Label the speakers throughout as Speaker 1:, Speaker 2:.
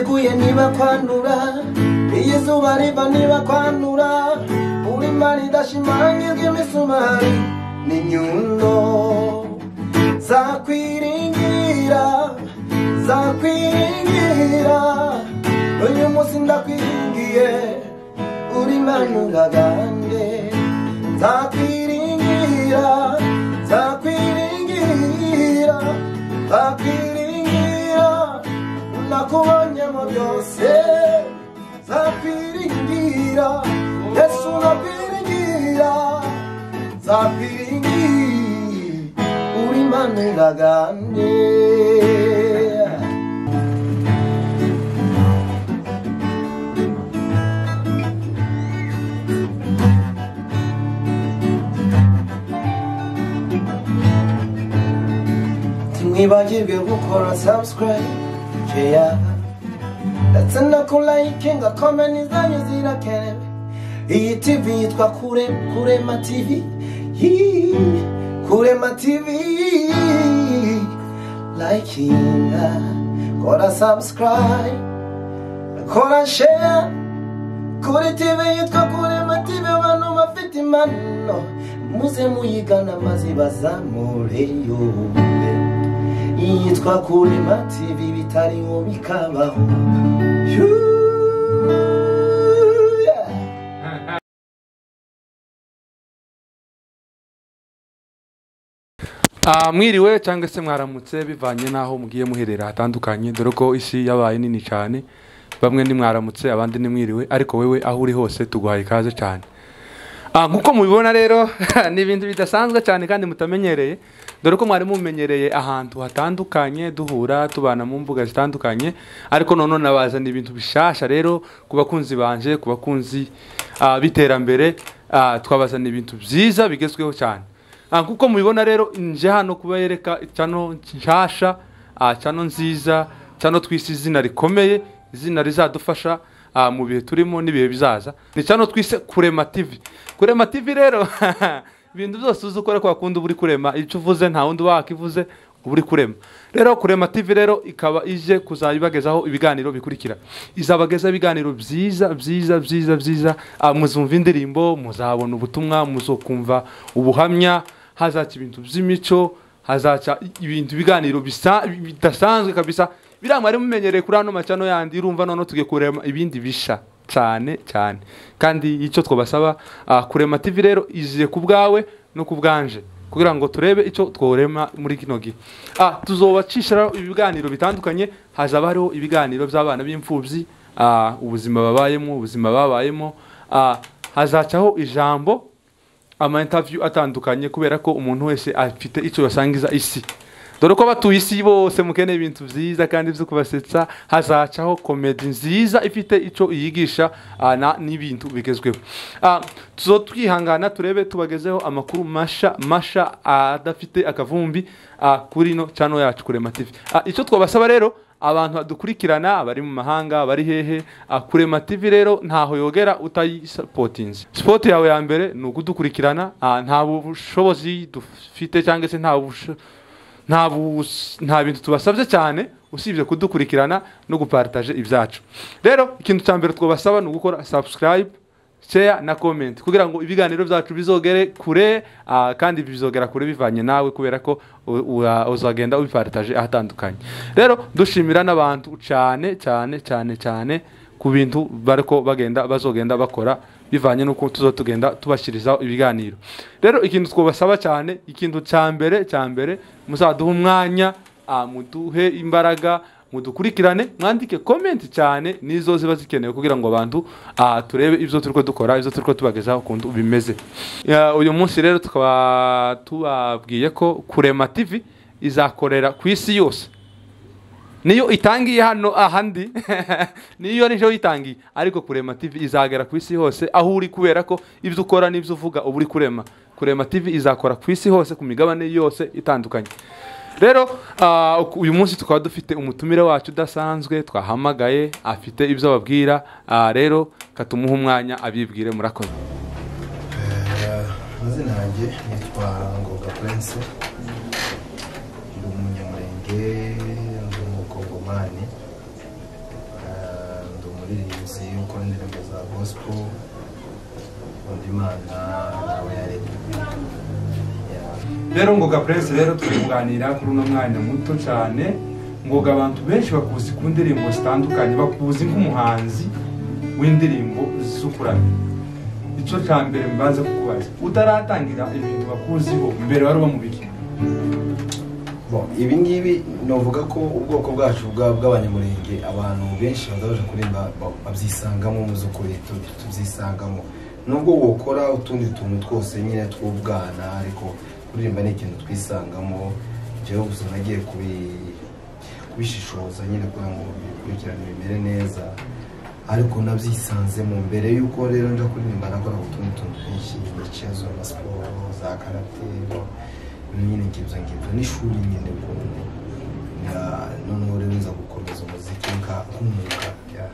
Speaker 1: niba kwandura iyo izuba riva niba kwandura urima ridashimangirwa imisumari n'inyundo zakwiringira zakwiringira uyu munsi ndakwiringiye urimanura gange zakwiringira zakwiringira zakwiringira nakubonyemo byose zakwiringira yesu nakwiringira zakwiringira urimanura gange ntimwibagirwe gukora subscribe share ndetse no ku like ngo komeni zanyu zirakenewe iyi tv yitwa kure kurema tv Yee, kurema tv likinga kora subscribe kora share kuri tv yitwa kurema tv abantu bafite impano muze muyigana maze bazamureyo yitwa kurema tv bitariho bikabaho Yuuu, yeah.
Speaker 2: Ah, mwiriwe cyangwa se mwaramutse bivanye n'aho mugiye muherera hatandukanye dore ko isi yabaye nini cyane bamwe ni mwaramutse abandi ni mwiriwe ariko wewe aho uri hose tuguhaye ikaze cyane Ah, nk'uko mubibona rero ni ibintu bidasanzwe cyane kandi mutamenyereye dore ko mwari mumenyereye ahantu hatandukanye duhura tubana mu mbuga zitandukanye ariko none nabazana ibintu bishasha rero ku bakunzi banje ku bakunzi ah, b'iterambere ah, twabazana ibintu byiza bigezweho cyane Ah, nk'uko mubibona rero nje hano kubereka cano nshasha ah, cano nziza cano twise izina rikomeye izina rizadufasha ah, mu bihe turimo n'ibihe bizaza ni cano twise kurema tv kurema tv rero ibintu byose uzi ukora kwa kundi uba uri kurema icyo uvuze nta wundi wakivuze uba uri kurema rero kurema tv rero ikaba ije kuzayibagezaho ibiganiro bikurikira izabageza ibiganiro byiza byiza byiza byiza ah, muzumva indirimbo muzabona ubutumwa muzokumva ubuhamya hazaca ibintu by'imico hazaca ibintu ibiganiro bisa bidasanzwe kabisa biriya mwari mumenyereye kuri ano macano yandi urumva noneho tugiye kurema ibindi bisha cyane cyane kandi icyo twabasaba ah, kurema tv rero iziye ku bwawe no ku bwanje kugira ngo turebe icyo tworema muri kino gihe ah, tuzobacisha ibiganiro bitandukanye hazaba hariho ibiganiro by'abana b'imfubyi ah, ubuzima babayemo ubuzima babayemo ah, hazacaho ijambo ama interview atandukanye kubera ko umuntu wese afite icyo yasangiza isi dore ko abatuye isi bose mukeneye ibintu byiza kandi byo kubasetsa hazacaho komedi nziza ifite icyo iyigisha ah, na- n'ibintu bigezweho Ah, tuzotwihangana turebe tubagezeho amakuru masha masha ah, adafite akavumbi ah, kuri no channel yacu kurema tv Ah, icyo twabasaba rero abantu badukurikirana abari mu mahanga abari hehe ah, kurema tv rero ntaho yogera utayisapotinze sipoti yawe ya mbere ni ukudukurikirana ah, nta bushobozi dufite cyangwa se nta busho- nta bus- nta bintu tubasabye cyane usibye kudukurikirana no guparitaje ibyacu rero ikintu cya mbere twabasaba ni ugukora subscribe share na comment kugira ngo ibiganiro byacu bizogere kure ah, kandi bizogera kure bivanye nawe kubera ko u- u- ah, uzagenda ubiparitaje ahatandukanye rero dushimira n'abantu cyane cyane cyane cyane ku bintu bariko bagenda bazogenda bakora bivanye n'uko tuzo tugenda tubashyirizaho ibiganiro rero ikintu twabasaba cyane ikintu cya mbere cya mbere muzaduha umwanya Ah, muduhe imbaraga mudukurikirane mwandike komenti cyane nizo ziba zikenewe kugira ngo abantu ah, turebe ibyo turiko dukora ibyo turiko tubagezaho ukuntu bimeze Ya, uyu munsi rero tukaba tubabwiye ko kurema tv izakorera ku isi yose niyo itangiye hano ahandi niyo nijo yitangiye ariko kurema tv izagera ku isi hose aho uri kubera ko ibyo ukora n'ibyo uvuga uba uri kurema kurema tv izakora ku isi hose ku migabane yose itandukanye rero ah, uku- uyu munsi tukaba dufite umutumire wacu udasanzwe twahamagaye afite ibyo ababwira ah, rero katumuha umwanya abibwire murakoze
Speaker 1: amazina yanjye nitwa ngoga prince ndi umunyamurenge ndi umukongomani Eh,
Speaker 3: gospel nkunda imana nawe yaremye
Speaker 2: rero ngoga prince rero twunganira kuri uno mwanya muto cyane ngoga abantu benshi bakuzi ku ndirimbo zitandukanye bakuzi nk'umuhanzi w'indirimbo zo kuramya icyo cya mbere mbanza kukubaza utaratangira ibintu bakuziho mbere wari ubamubiki
Speaker 3: Bon, ibi ngibi novuga ko ubwoko bwacu bwa- bw'abanyamurenge abantu benshi bazabaje kurimba ba- babyisangamo mu by'ukuri tu- tubyisangamo nubwo wokora utundi tuntu twose nyine tw'ubwana ariko kuririmba ni ikintu twisangamo jewe gusa nagiye kubi- kubishishoza nyine kugira ngo bikurikirane bimere neza ariko nabyisanzemo mbere y'uko rero nja kuririmba nakora utundi tuntu twinshi imikezo na siporo za karate nyine ngibyo ngibyo n'ishuri nyine ukuntu Na- noneho rero nza gukomeza umuziki nka- nk'umwuga ya-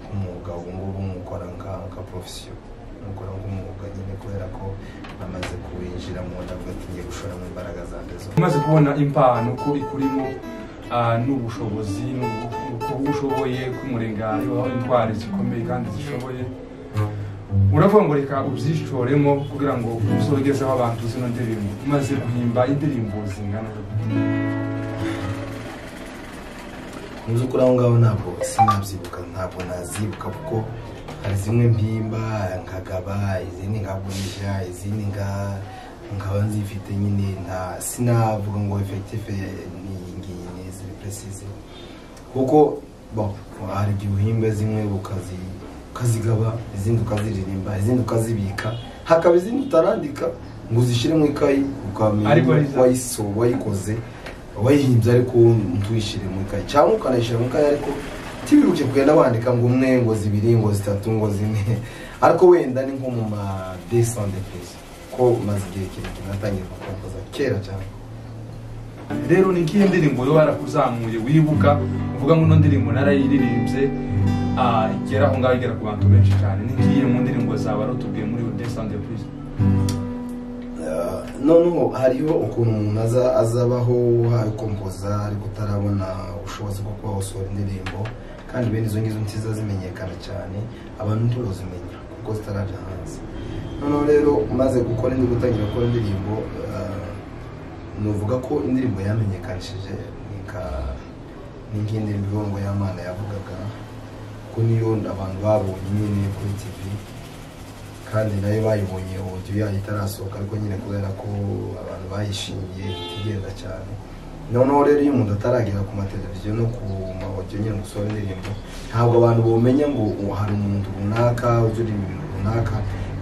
Speaker 3: nk'umwuga ubu ngubu nkukora nka nka porofesiyo nkukora nk'umwuga nyine kubera ko namaze kuwinjiramo ndavuga ati ngiye gushoramo imbaraga zanjye zose
Speaker 2: umaze kubona impano ko ikurimo ah, n'ubushobozi n'ubu- uko ushoboye k'umurengari waho indwara zikomeye kandi zishoboye uravuga ngo reka ubyishoremo kugira ngo uzogezeho abantu zino ndirimbo umaze guhimba indirimbo zingana gute?
Speaker 3: mu by'ukuri aho ngaho ntabwo sinabyibuka ntabwo nazibuka kuko hari zimwe mpimba nkagaba izindi nkagurisha izindi nga nkaba nzifite nyine nta sinavuga ngo efekitife ni iyi ngiyi ni izi precise kuko bon, hari igihe uhimba zimwe ukazi ukazigaba izindi ukaziririmba izindi ukazibika hakaba izindi utarandika ngo uzishyire mu ikayi ukamenya
Speaker 2: Ariko ari za-
Speaker 3: wayiso wayikoze wayihimbye ariko ntuyishyire mu ikayi cyangwa ukanayishyira mu ikayi ariko ntibiruke kugenda wandika ngo umwe ngo zibiri ngo zitatu ngo zine ariko wenda ni nko mu ma desande pesi ko maze igihe kirekire natangiye kukoza kera cyane
Speaker 2: rero ni ikihe ndirimbo yo barakuzamuye wibuka uvuga ngo ino ndirimbo narayiririmbye ah, igera aho ngaho igera ku bantu benshi cyane ni ikihe mu ndirimbo zawe warutubwiye muri odesande purize
Speaker 3: Uh, noneho hariho ukuntu umuntu aza- azabaho wabikompoza ariko utarabona ubushobozi bwo kuba wasohora indirimbo kandi bene izo ngizo ntizazimenyekana cyane abantu ntibazimenya kuko zitaraja hanze noneho rero umaze gukora indi gutangira gukora indirimbo uh, nuvuga ko indirimbo yamenyekanishije ni ka- ni nk'indi mirongo y'amana yavugaga ko niyo abantu babonye nyine kuri tivi kandi nayo bayibonye audio yayo itarasohoka ariko nyine kubera ko abantu bayishimiye itigenda cyane noneho rero iyo umuntu ataragera ku mateleviziyo no ku ma audio nyine gusohora indirimbo ntabwo abantu bumenya ngo uwo hari umuntu runaka ujuririmba ibintu runaka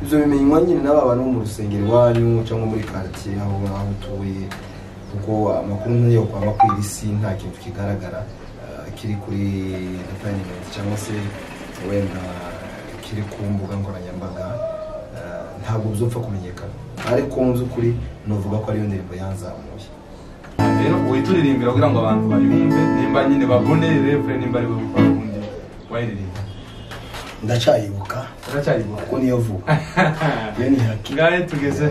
Speaker 3: ibyo bimenywa nyine n'aba bantu bo mu rusengero iwanyu cyangwa muri quartier aho aho utuye kuko amakuru nk'iyo kwaba ku isi nta kintu kigaragara eh, kiri kuri enterineti cyangwa se wenda kiri ku mbuga nkoranyambaga eh, ntabwo bizopfa kumenyekana ariko mu by'ukuri nuvuga ko ariyo ndirimbo yanzamuye
Speaker 2: rero wituririmbira kugira ngo abantu bayumve nimba nyine babone revure nimba ari we gukora ubundi wayiririmba
Speaker 3: ndacyayibuka
Speaker 2: uracyayibona
Speaker 3: kuko niyo vuba iyo ni haki
Speaker 2: ngahe tugeze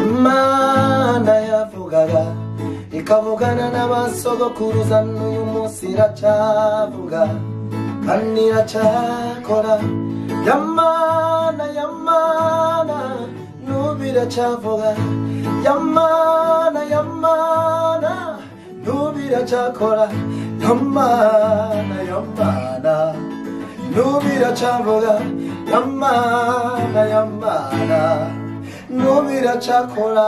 Speaker 3: imana yavugaga ikavugana n'abasogokuruza n'uyu munsi iracyavuga kandi iracyakora yamana yamana n'ubu iracyavuga yamana yamana n'ubu iracyakora yamana yamana n'ubu iracyavuga yamana yamana nubira cakora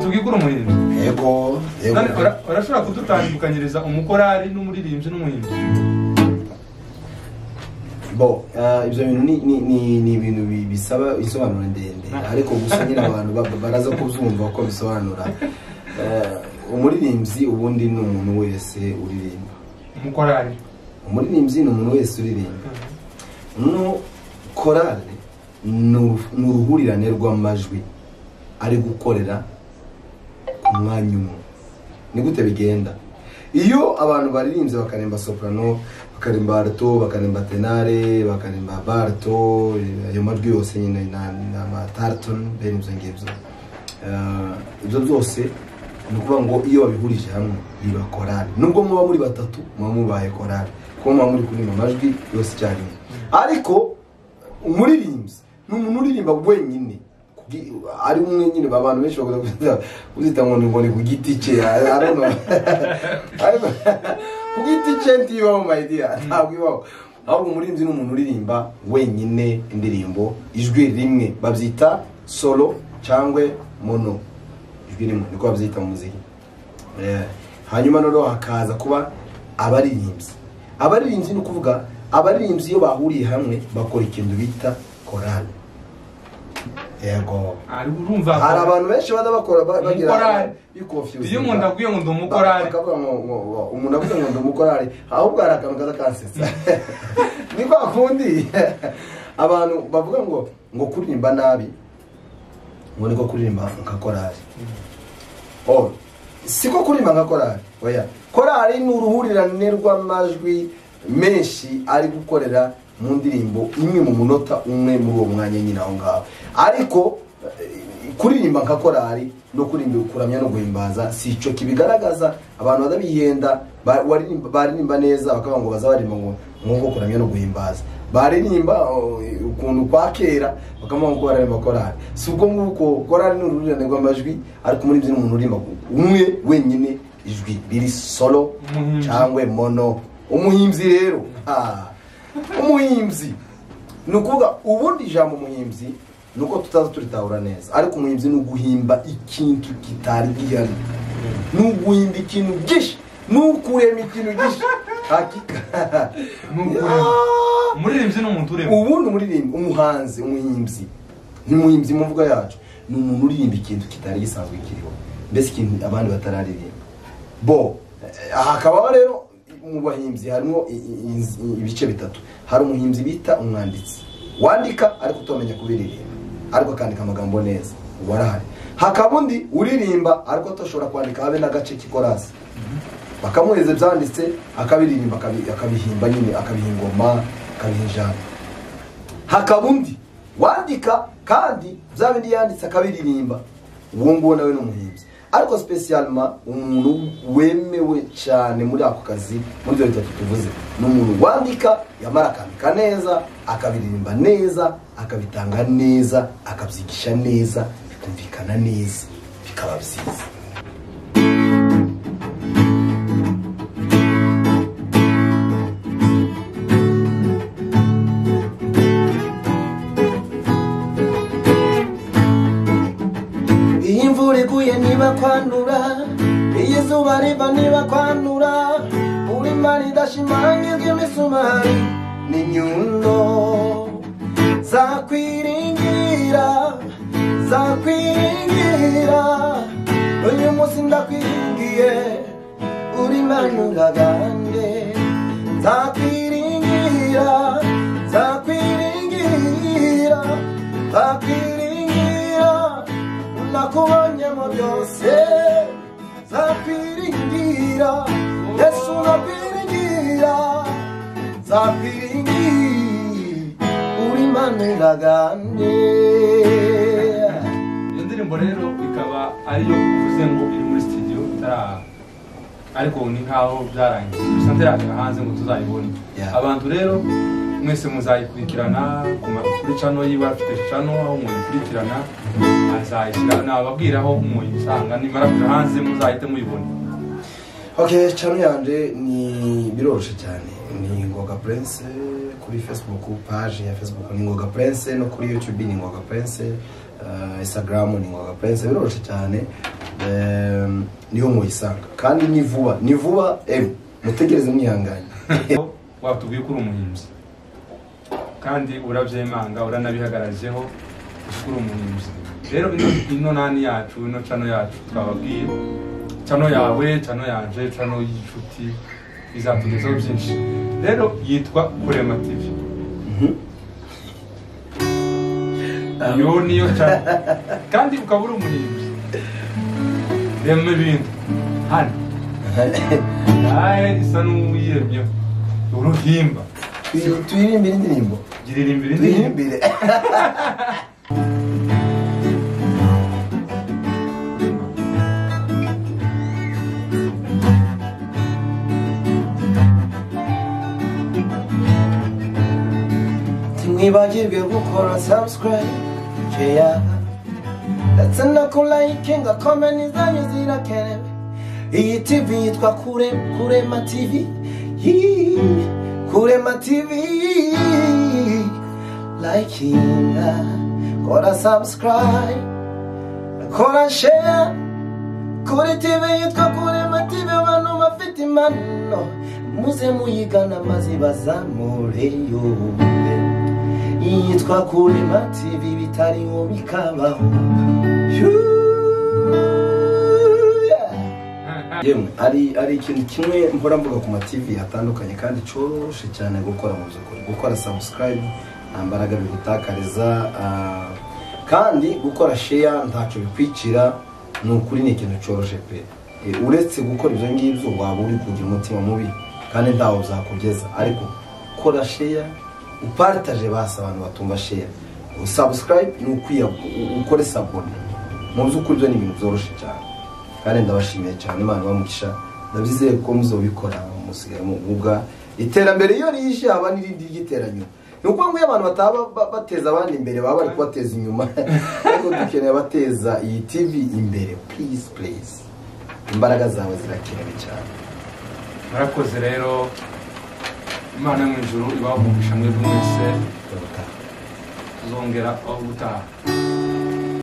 Speaker 2: tubwikure umuhimbyi
Speaker 3: yego
Speaker 2: None ura- urashobora kudutandukanyiriza umukorari n'umuririmbyi n'umuhimbyi
Speaker 3: bo ah, ibyo bintu ni- ni- ni ni ibintu bi- bisaba isobanuro ndende ariko gusa nyine abantu ba- baraza kubyumva ko bisobanura Eh, umuririmbyi ubundi ni umuntu wese uririmba
Speaker 2: umukorari
Speaker 3: umuririmbyi ni umuntu wese uririmba no korale ni uru- ni uruhurirane rw'amajwi ari gukorera ku mwanya umwe ni gute bigenda iyo abantu baririmbye bakaremba soprano bakarimba arto bakarimba tenare bakarimba barto ayo majwi yose nyine na na ma tarton bene ibyo ngibyo Eh, ibyo byose ni ukuvuga ngo iyo babihurije hamwe biba korali nubwo muba muri batatu muba mubaye korali kuko muba muri kuririmba amajwi yose icyarimwe ariko umuririmbyi ni umuntu uririmba wenyine Kugi- ari umwe nyine abantu benshi bakunda kuzita ngo ni ngo ni ku giti cye arano ariko ku giti cye ntibaho mayidiya ntabwo ibaho ahubwo umuririmbyi ni umuntu uririmba wenyine indirimbo ijwi rimwe babyita solo cyangwa mono ijwi rimwe niko babyita mu muziki Eh, hanyuma noneho hakaza kuba abaririmbyi abaririmbyi ni ukuvuga abaririmbyi iyo bahuriye hamwe bakora ikintu bita korali yego
Speaker 2: ari urumva
Speaker 3: hari abantu benshi bada bakora ba- bagira
Speaker 2: Korali.
Speaker 3: bikofuza
Speaker 2: iyo umuntu aguye ngo ndi umukorari
Speaker 3: bakavuga ngo ngo- ngo- umuntu avuze ngo ndi umukorari ahubwo hari akantu kaza kansetsa ni kwa kundi abantu bavuga ngo ngo kuririmba nabi ngo niko kuririmba nka korari oh siko kuririmba nka korari oya korari ni uruhurirane rw'amajwi menshi ari gukorera mu ndirimbo imwe mu munota umwe muri uwo mwanya nyine aho ngaho ariko eh, kuririmba nka korari no kuririmba kuramya no guhimbaza si icyo kibigaragaza abantu badabihenda ba- waririmba- baririmba neza bakavuga ngo baza baririmba ngo nk'uko kuramya no guhimbaza baririmba oh, ukuntu kwa kera bakavuga ngo baririmba korari si ubwo nguko korari ni uruhurirane rw'amajwi ariko umuririmbyi ni umuntu uririmba umwe wenyine ijwi riri solo
Speaker 2: Umuhimbyi.
Speaker 3: cyangwa mono umuhimbyi rero ah, umuhimbyi ni ukuvuga ubundi ijambo umuhimbyi ni uko tutaza turitahura neza ariko umuhimbyi ni uguhimba ikintu kitari gihari ni uguhimba ikintu gishe ni ukurema ikintu gishe hakika
Speaker 2: Ni ukurema.
Speaker 3: Ah!
Speaker 2: umuririmbyi ni umuntu ureba
Speaker 3: ubundi umuririmbi umuhanzi umuhimbyi ni umuhimbyi mu mvuga yacu ni umuntu uririmba ikintu kitari gisanzwe kiriho mbese ikintu abandi batararirimba bo eh, aha hakabaho rero mu bahimbyi harimo i- i- i- ibice bitatu hari umuhimbyi bita umwanditsi wandika ariko utamenya kubiririmba ariko akandika amagambo neza ubu arahari hakaba undi uririmba ariko atashobora kwandika habe n'agace k'ikorasi bakamuhereza ibyanditse akabiririmba akabi- akabihimba nyine akabiha ingoma akabiha ijambo hakaba undi wandika kandi bya bindi yanditse akabiririmba uwo nguwo nawe ni umuhimbyi ariko sipesiyalima umuntu wemewe cyane muri ako kazi muri ibyo bitatu tuvuze ni umuntu wandika yamara akandika neza akabiririmba neza akabitanga neza akabyigisha neza bikumvikana neza bikaba byiza iyo imvura iguye niba kwandura iyo izuba riva niba kwandura urima ridashimangirwa imisumari ni nyundo zakwiringira zakwiringira uyu munsi ndakwiringiye urimanura gange zakwiringira zakwiringira zakwiringira nakubonye mu byose zakwiringira yesu nakwiringira zakwiringira uri manuragande
Speaker 2: iyo ndirimbo rero ikaba ariyo uvuze ngo iri muri studio itaraha ariko ni nkaho byarangiye gusa ntiragera hanze ngo tuzayibone
Speaker 3: Yeah.
Speaker 2: abantu rero mwese muzayikurikirana ku ma- kuri cano yiwe afite cano aho muyikurikirana azayishyira nababwira aho muyisanga nimara kuja hanze muzahite muyibona
Speaker 3: ok cano yanjye ni biroroshye cyane ni ngoga prince kuri facebook page ya facebook ni ngoga prince no kuri youtube ni ngoga prince eh, instagram ni ngoga prince biroroshye cyane Em, niho muyisanga kandi ni vuba ni vuba em mutegereze mwihanganye
Speaker 2: watubwiye ko uri umuhinzi kandi urabyemanga uranabihagararijeho ko uri umuhinzi rero ino, ino nani yacu ino cano yacu twababwiye cano yawe cano yanje cano y'inshuti izatugezaho byinshi rero yitwa kurema tv
Speaker 3: Mhm.
Speaker 2: iyo niyo cano kandi ukaba uri umuhinzi rema ibintu hano nawe isa n'uwiyemyeho
Speaker 1: uruhimba
Speaker 3: twirimbire indirimbo
Speaker 1: giririmbira indirimbo
Speaker 3: twirimbire ntimwibagirwe gukora subscribe share ndetse no ku like ngo komeni zanyu zirakenewe iyi tv yitwa kure kurema tv Yee, kurema tv likinga kora subscribe kora share kuri tv yitwa kurema tv abantu bafite impano muze muyigana maze bazamure yitwa kurema tv bitariho bikabaho Yuuu. yemwe ari ari ikintu kimwe mpora mvuga ku mativi atandukanye kandi cyoroshye cyane gukora mu by'ukuri gukora sabusikarayibu nta mbaraga bigutakariza ah, kandi gukora sheya ntacyo bikwicira ni ukuri ni ikintu cyoroshye pe Eh, uretse gukora ibyo ngibyo waba uri kugira umutima mubi kandi ntawo byakugeza ariko gukora sheya uparitaje basi abantu batumva sheya sabusikarayibu ni ukwiya ukore sabone mu by'ukuri byo ni ibintu byoroshye cyane kandi ndabashimiye cyane imana bamugisha ndabyizeye ko muzobikora musigaye muvuga iterambere iyo rije haba n'irindi ry'iteranyuma ni ukuvuga ngo iyo abantu bataba ba- bateza abandi imbere baba bari kubateza inyuma ariko dukeneye abateza iyi tv imbere please please imbaraga zawe zirakenewe cyane
Speaker 1: murakoze rero imana yo mu ijuru ibavugisha mwebwe mwese tuzongera aho gutaha